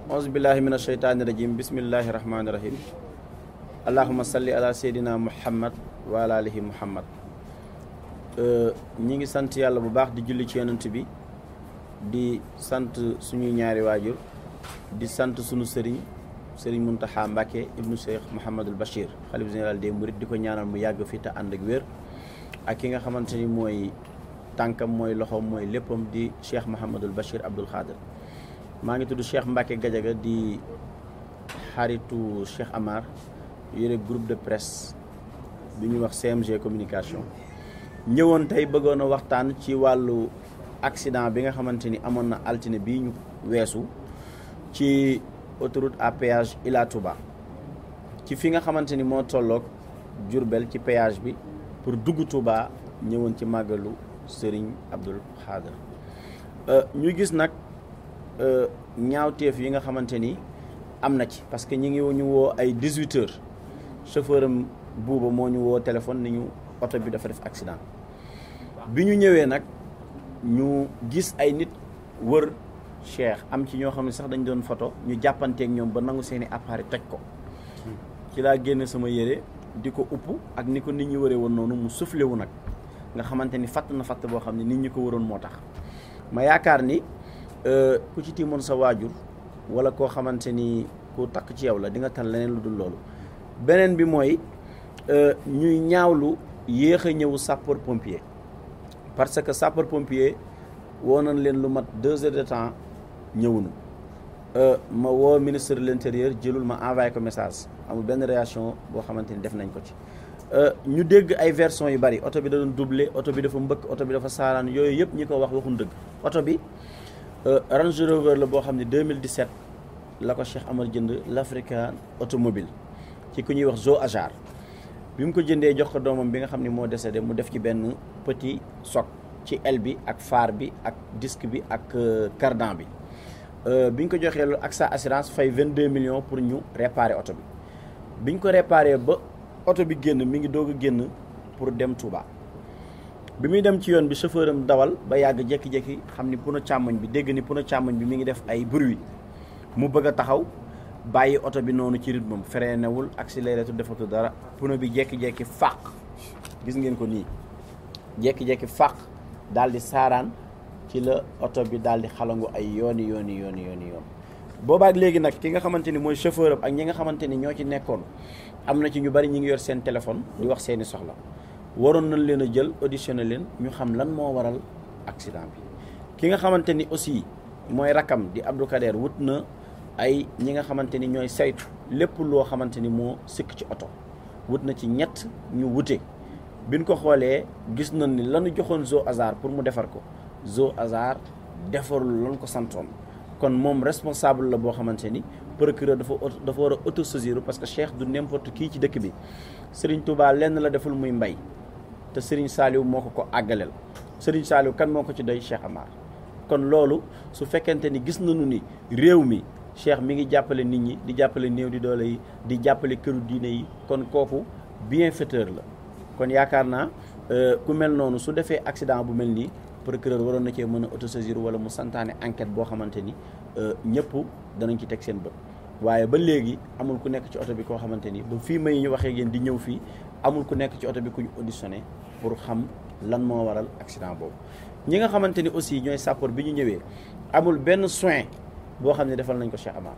auzu billahi min asheytaani rajim bismillahi rahmaani rahim allahuma salli ala seydina muhammad wa ala alihi muhammad ñi ngi sant yàlla bu baax di julli ci yonent bi di sant suñuy ñaari waajur di sant suñu sëriñ sëriñ Muntaxa Mbàkke ibnu Cheikh Mouhamadul Bachir xalif général des mourides di ko ñaanal mu yàgg fi te ànd ak wér ak ki nga xamante ni mooy tànkam mooy loxoom mooy léppam di Cheikh Mouhamadul Bachir Abdoul Khader maa ngi tudd Cheikh Mbacke Gadiaga di xaritu Cheikh Amar yore groupe de presse bi ñuy wax CMG communication ñëwoon tey bëggoon a waxtaan ci wàllu accident bi nga xamante ni amoon na altine bii ñu weesu ci autoroute à péage Ila Touba ci fi nga xamante ni moo tolloog Diourbel ci péage bi pour dugg Touba ñëwoon ci màggalu Serigne Abdoul Khader ñu gis nag ñaawteef yi nga xamante ni am na ci parce que ñi ngi ñu woo ay 18 heures chauffeur am buuba moo ñu woo téléphone ni ñu oto bi dafa def accident bi ñu ñëwee nag ñu gis ay nit wër Cheikh am ci ñoo xam ne sax dañ doon photo ñu jàppanteeg ñoom ba nangu seeni appareil toj ko ci laa génne sama yére di ko upp ak ni ko nit ñi wëree woon noonu mu soufflé wu nag nga xamante ni fatt na fatt boo xam ne nit ñi ko waroon moo tax ma yaakaar ni ku ci tiimoon sa waajur wala koo xamante ni ku takk ci yow la di nga tal leneen lu dul loolu beneen bi mooy ñuy ñaawlu yéex a ñëw sapeur pompier parce que sapeur pompier woo nañ leen lu mat deux heures de temps ñëwunu ma woo ministre de l'intérieur jëlul ma envoyé ko message amul benn réaction boo xamante ni def nañ ko ci ñu dégg ay version yu bari oto bi da doon doublé oto bi dafa mbëkk oto bi dafa saaraan yooyu yëpp ñi ko wax waxuñ dëgg oto bi Range Rover la boo xam ne 2017 la ko Cheikh Amar jënd l'African automobile ci ku ñuy wax Zo Ajar bi mu ko jëndee jox ko doomam bi nga xam ne moo décédé mu def ci benn petit soc ci aile bi ak phare bi ak disque bi ak cardan bi bi ñu ko joxee loolu ak sa assurance fay 22 millions pour ñu réparer oto bi bi ñu ko réparer ba oto bi génn mi ngi doog a génn pour dem Touba bi muy dem ci yoon bi chauffeur am dawal ba yàgg jékki-jékki xam ni pneu càmmoñ bi dégg ni pneu càmmoñ bi mi ngi def ay bruit mu bëgg a taxaw bàyyi oto bi noonu ci rythme am freiné wul accéléré tu defatu dara pneu bi jékki-jékki fàq gis ngeen ko nii jékki-jékki fàq daal di saaraan ci la oto bi daal di xalangu ay yooni yooni yooni yooni yoon boobaak léegi nag ki nga xamante ni mooy chauffeur am ak ñi nga xamante ni ñoo ci nekkoon am na ci ñu bari ñi ngi yor seen téléphone di wax seeni soxla waroon nañ leen a jël auditionné leen ñu xam lan moo waral accident bi ki nga xamante ni aussi mooy rakam di Abdou Kader wut na ay ñi nga xamante ni ñooy saytu lépp loo xamante ni moo sikk ci oto wut na ci ñett ñu wute biñ ko xoolee gis nañ ni lanu joxoon Zo Azar pour mu defar ko Zo Azar defarul lan ko santoon kon moom responsable la boo xamante ni procureur dafa dafa war a autosaisir parce que Cheikh du n'importe kii ci dëkk bi Serigne Touba lenn la deful muy mbay te Serigne Saliou moo ko ko àggaleel Serigne Saliou kan moo ko ci doy Cheikh Amar kon loolu su fekkente ni gis nañu ni réew mi Cheikh mi ngi jàppale nit ñi di jàppale néew di doole yi di jàppale këru diine yi kon kooku bienfaiteur la kon yaakaar naa ku mel noonu su defee accident bu mel nii procureur waroon na cee mën a autosaisir wala mu santaane enquête boo xamante ni ñëpp danañ ci teg seen bët waaye ba léegi amul ku nekk ci oto bi koo xamante ni ba fii may ñu waxee yéen di ñëw fii amul ku nekk ci oto bi ku ñu auditionné pour xam lan moo waral accident boobu ñi nga xamante ni aussi ñooy sapeur bi ñu ñëwee amul benn soin boo xam ne defal nañ ko Cheikh Amar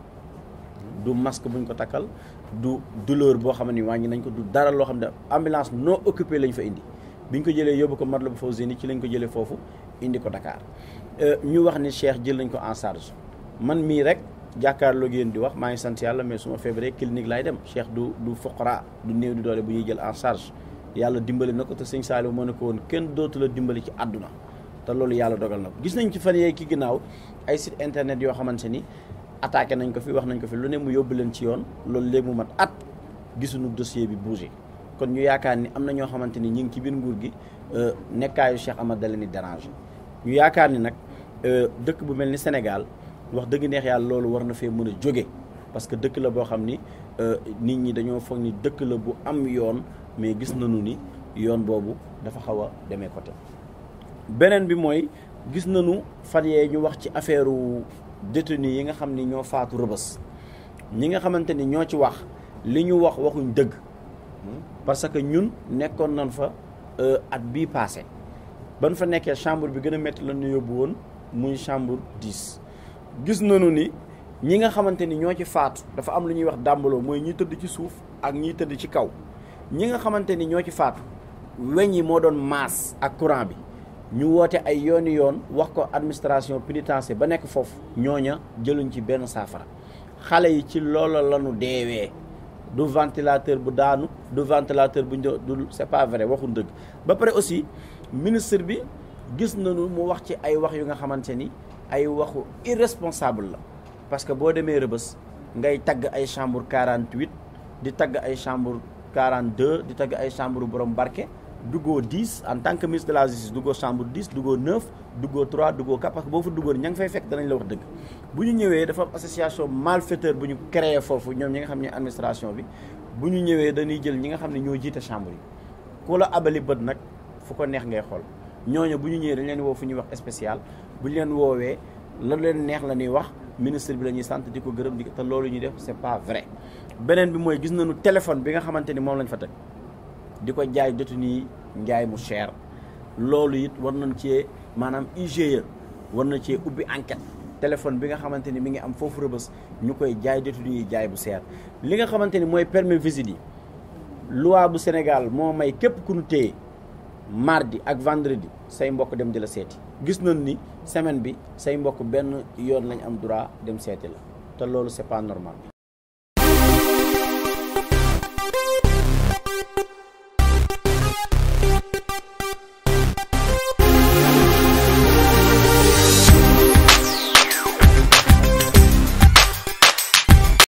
du masque buñ ko takkal du douleur boo xam ne wàññi nañ ko du dara loo xam ne ambulance non occupé lañ fa indi biñ ko jëlee yóbbu ko Matlaboul Fawzeyni ci lañ ko jëlee foofu indi ko Dakar ñu wax ni Cheikh jël nañ ko en charge man mii rek jàkkaarloo yéen di wax maa ngi sant yàlla mais su ma feebaree clinique laay dem Cheikh du du foqara du néew di doole bu ñuy jël en charge yàlla dimbali na ko te sëñ Saliou moo ne ko woon kenn dootu la dimbali ci àdduna te loolu yàlla dogal na ko gis nañ ci fan yee ki ginnaaw ay site internet yoo xamante ni attaqué nañ ko fi wax nañ ko fi lu ne mu yóbbu leen ci yoon loolu léegi mu mat at gisuñu dossier bi bougé kon ñu yaakaar ni am na ñoo xamante ni ñu ngi ci biir nguur gi nekkaayu Cheikh Amar da leen di déranger ñu yaakaar ni nag dëkk bu mel ni Sénégal wax dëgg neex yàlla loolu war na fee mën a jóge parce que dëkk la boo xam ni nit ñi dañoo foog ni dëkk la bu am yoon mais gis nañu ni yoon boobu dafa xaw a demee côté beneen bi mooy gis nañu fan yee ñu wax ci affaire détenus yi nga xam ni ñoo faatu rëbës ñi nga xamante ni ñoo ci wax li ñu wax waxuñ dëgg parce que ñun nekkoon nañ fa at bii passé ban fa nekkee chambre bi gën a métti la ñu yóbbu woon muy chambre 10 gis nañu ni ñi nga xamante ni ñoo ci faatu dafa am lu ñuy wax dàmbaloo mooy ñi tëdd ci suuf ak ñiy tëdd ci kaw ñi nga xamante ni ñoo ci faatu weñ yi moo doon maas ak courant bi ñu woote ay yooni yoon wax ko administration pénitentiaire ba nekk foofu ñooña jëluñ ci benn saafara xale yi ci loola lañu deewee du ventilateur bu daanu du ventilateur bu ñu du c'est pas vrai waxuñ dëgg ba pare aussi ministre bi gis nañu mu wax ci ay wax yu nga xamante ni ay waxu irresponsable la parce que boo demee rëbës ngay tagg ay chambre 48 di tagg ay chambre 42 di tagg ay chambre borom barke duggoo 10 en tant que ministre de la justice duggoo chambre 10 duggoo 9 duggoo 3 duggoo 4 parce que boo fa duggoon ña ngi fay fekk danañ la wax dëgg bu ñu ñëwee dafa am association malfaiteur bu ñu créé foofu ñoom ñi nga xam ne administration bi bu ñu ñëwee dañuy jël ñi nga xam ne ñoo jiite chambre yi ku la abali bët nag fu ko neex ngay xool ñooñu bu ñu ñëwee dañ leen woo fu ñuy wax spécial bu ñu leen woowee la leen neex la ñuy wax ministre bi la ñuy sant di ko gërëm di te loolu ñuy def c'est pas vrai beneen bi mooy gis nañu téléphone bi nga xamante ni moom lañ fa teg di ko jaay détenu yi njaay mu cher loolu it war nañ cee maanaam IGE war na cee ubbi enquête téléphone bi nga xamante ni mi ngi am foofu rëbës ñu koy jaay détenu yi jaay bu seer li nga xamante ni mooy permis visite yi loi bu Sénégal moo may képp ku ñu téye mardi ak vendredi say mbokk dem di la seeti gis nañ ni semaine bi say mbokk benn yoon lañ am droit dem seeti la te loolu c'est pas normal